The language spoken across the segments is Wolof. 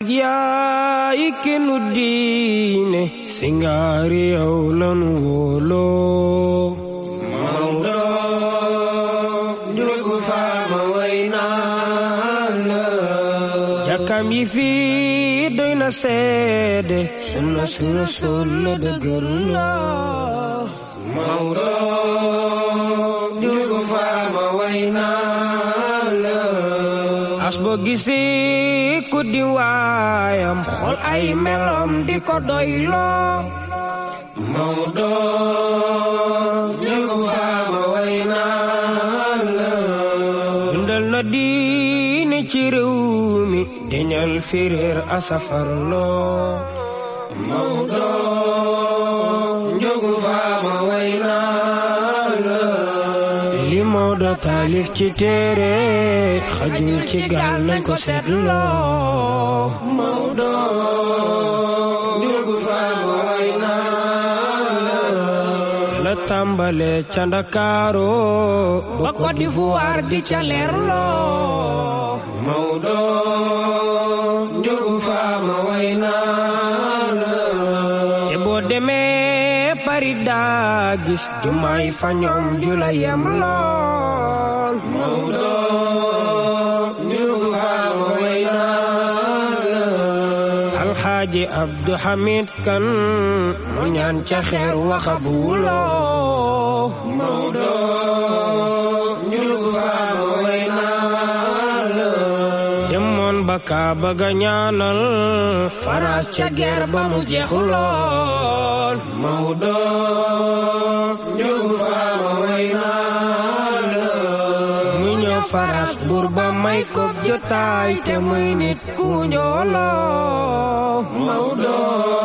yaay kenu diine singaari yow lanu wóoloo Maodo njugu faama way naa la jàkkam yi fii doy na seede sunna su rasul la dëgër la Maodo njugu faama way naa la as boo gisi ku di waayam xool ay melom di ko doyloo Maodo njugu faama way naa la dundal na diine ci réew mi deñal firéer asafarloo Maodo njugu faama way naa la li Maodo taalif ci téere xajul ci gaal nañ ko seetloo Maodo njugu faama way naa la la tàmbale ca Ndakaaru ba Côte d'Ivoire di ca leerloo Maodo njugu faama way naa la te boo demee Paris daa gis jumaay fa ñoom jula yem lool Maodo njugu faama way naa la alxaaji Abdu Hamid Kan mu ñaan ca xeer waxabuloo Maodo njugu faama way naa la demoon ba Kaaba ga ñaanal faraas ca ger ba mu jeex lool Maodo njugu faama way naa la mu ñëw faraas buur ba may ko jotaay te muy nit ku njooloo Maodo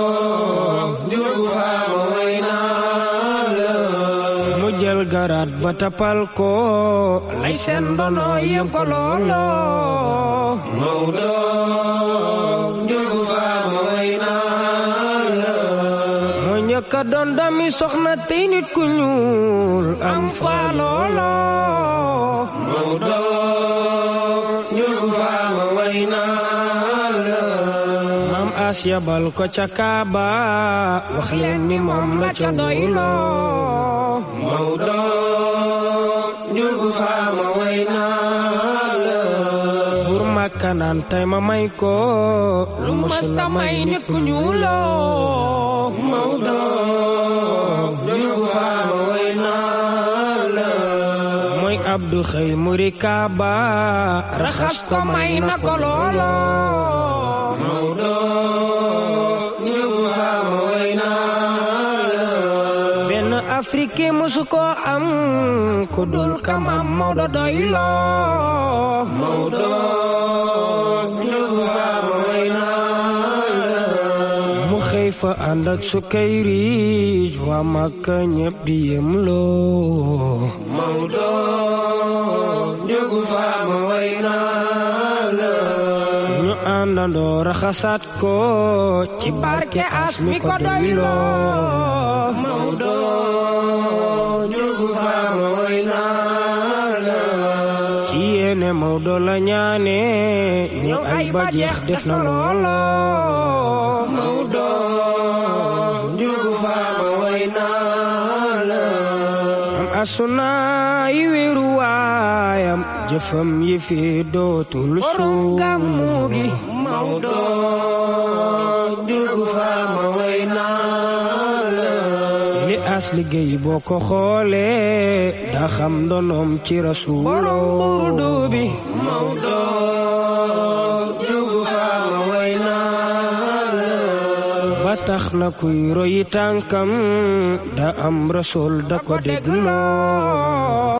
njugu faama way naa la mu jël garaat ba tapal ko lay seen ndono yem ko looloo Maodo njugu faama way naa la moo ñëkk a doon dami soxna tey nit ku ñuul am fa looloo Maodo njugu faama way naa la maam as yabal ko ca Kaaba wax leen ni moom la ca doyloo Maodo njugu faama way naa la buur Makka naan tey ma may ko lu mësta may nit ku ñuuloo Maodo njugu faama way naa la mooy Abdu xëy muri Kaaba raxas ko may na ko looloo Maodo njugu faama way naa la benn Afrique musu ko am ku dul kamam Maodo doyloo Maodo njugu faama way naa la mu xëy fa ànd ak Sukayri waa Makka ñépp di yem loo Maodo njugu faama way naa la ñu àndandoo raxasaat ko ci barke as mi ko doyloo Maodo njugu faama way naa la ci yéene Maodo la ñaane ñëw ay ba jeex def na looloo Maodo njugu faama way naa la am asuna yi wéeru waayam jëfam yi fi dootul suum gàmmu gi Maodo njugu faama way naa la li as liggéey boo ko xoolee daa xam ndonoom ci rasuul borom burdu bi Maodo njugu faama way naa la ba tax na kuy royi tànkam da am rasul da ko dégloo